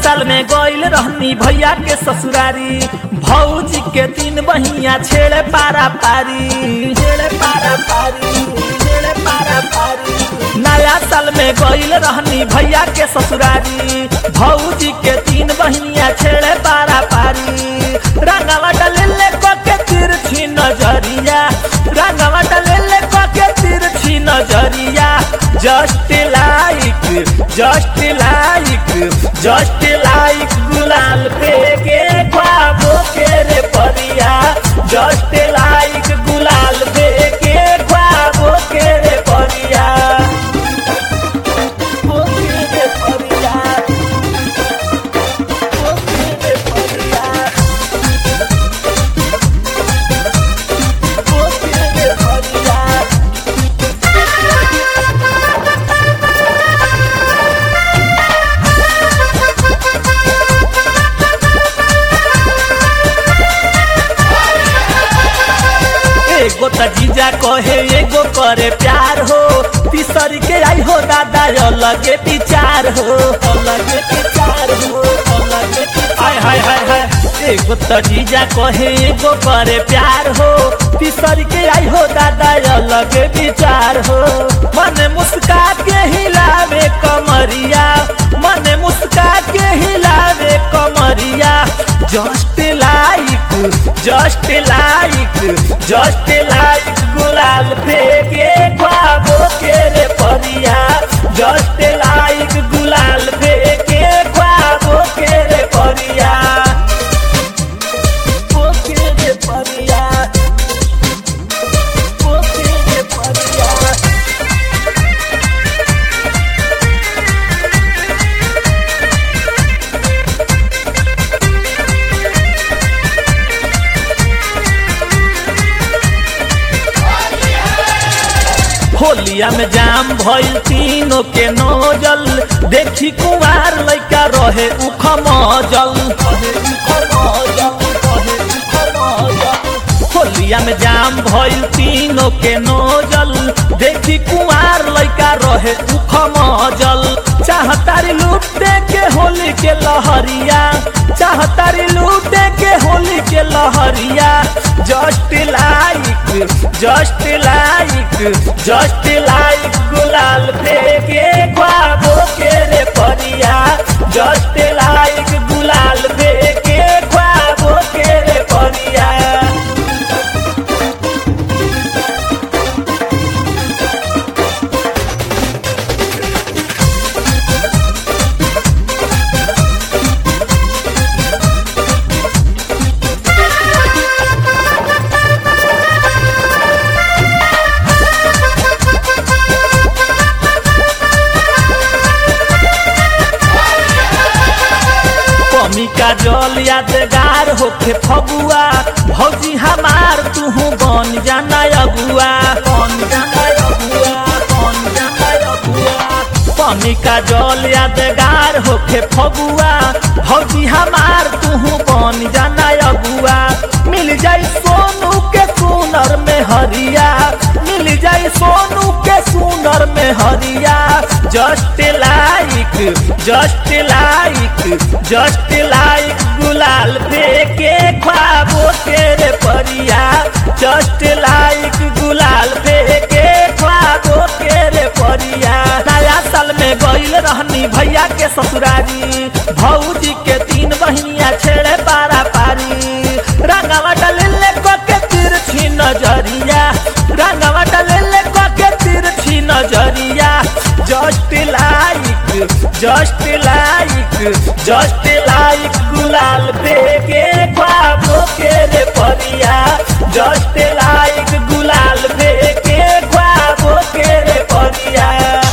साल में गइल रहनी भैया के ससुरारी भौजी के तीन बहिया छेड़े पारा पारी छेड़े पारा पारी छेड़े पारा पारी नया साल में गइल रहनी भैया के ससुरारी भौजी के तीन बहिनिया छेड़े पारा पारी रंगवा डले के तिरछी नजरिया रंगवा डले के तिरछी नजरिया just like just like just like गुलाल पे के ख्वाबों के रे परिया जस्ट लाइक गुलाल पे के ख्वाबों के रे परिया ओ के रे परिया ओ के रे परिया ओ के रे परिया एगो त जीजा कहे एगो करे प्यार हो तीसरी के आई हो दादा अलगे विचार हो अलगे विचार हो अलगे हाय हाय हाय हाय एगो त जीजा कहे एगो करे प्यार हो तीसरी के आई हो दादा अलगे विचार हो मन मुस्का के हिलावे कमरिया मन मुस्का के हिलावे कमरिया just like just like just like गुलाल फेंके ख्वाबों के रे परिया जस्ट लाइक गुलाल फेंके ख्वाबों के रे परिया ओ के रे परिया ओ के रे परिया होलिया में जाम भइल तीनों के नोजल देखी कुमार लइका रहे उखमजल होलिया में जाम भइल तीनों के नोजल देखी कुमार लइका रहे उखमजल चाहतारी लूटे के होली के लहरिया चाहतारी लूटे के होली के लहरिया just like just like just like गुलाल फेंके ख्वाबों के रे परिया जस्ट लाइक गुलाल फेंके ख्वाबों के रे परिया कमी का जल यादगार होखे फगुआ भौजी हमार तुहू बन जाना अगुआ बन जाना अगुआ बन जाना अगुआ कमी का जल यादगार होखे फगुआ भौजी हमार तुहू बन जाना अगुआ मिल जाई सोनू के सुनर में हरिया मिल जाई सोनू के सुनर में हरिया just like just like just like गुलाल फेंके ख्वाबों के रे परिया जस्ट लाइक गुलाल फेंके ख्वाबों के रे परिया नया साल में गइल रहनी भैया के ससुरारी भौजी के तीन बहिनिया छेड़े पारा पारी रंगवा डले के तिरछी नजरिया रंगवा डले के तिरछी नजरिया just like just like just like गुलाल फेंके ख्वाबों के रे परिया जस्ट लाइक गुलाल फेंके ख्वाबों के रे परिया